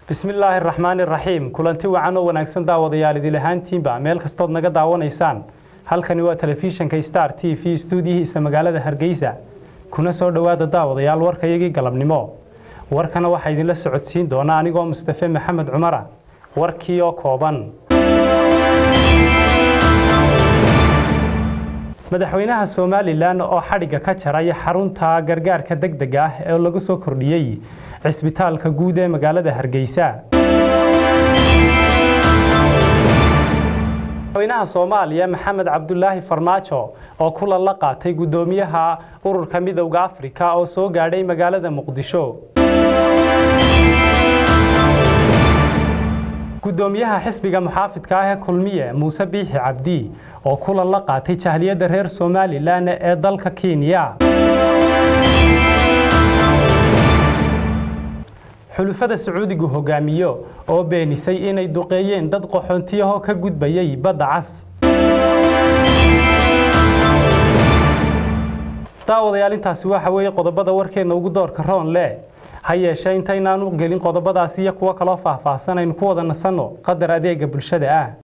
bismillaahi araxmaani iraxiim kulanti wacan oo wanaagsan daawadayaal idil ahaantiinba meel kastood naga daawanaysaan halkani waa telefishinka star t v stuudiyihiisa magaalada hargeysa kuna soo dhowaada daawadayaal warkayagii galabnimo warkana waxaa idinla socodsiin doona anigoo mustafe maxamed cumara warkii oo kooban madaxweynaha somalilan oo xadhigga ka jaray xarunta gargaarka degdega ah ee lagu soo kordhiyey cisbitaalka guud ee magaalada hargeysa madaxweynaha soomaaliya maxamed cabdulaahi farmaajo oo kulan la qaatay guddoomiyaha ururka midowda afrika oo soo gaadhay magaalada muqdisho guddoomiyaha xisbiga muxaafidka ah ee kulmiye muuse biixi cabdi oo kulan la qaatay jahliyadda reer somalilan ee dalka kenya xulufada sacuudigu hogaamiyo oo beenisay inay duqeeyeen dad qaxoontiyahoo ka gudbayay badda cas daawadayaal intaasi waxa weeye qodobada warkeenna ugu doorka roon leh ha yeeshee intaynaanu gelin qodobadaasi iyo kuwo kaloo faahfaahsan aynu ku wada nasanno qadar adeega bulshada ah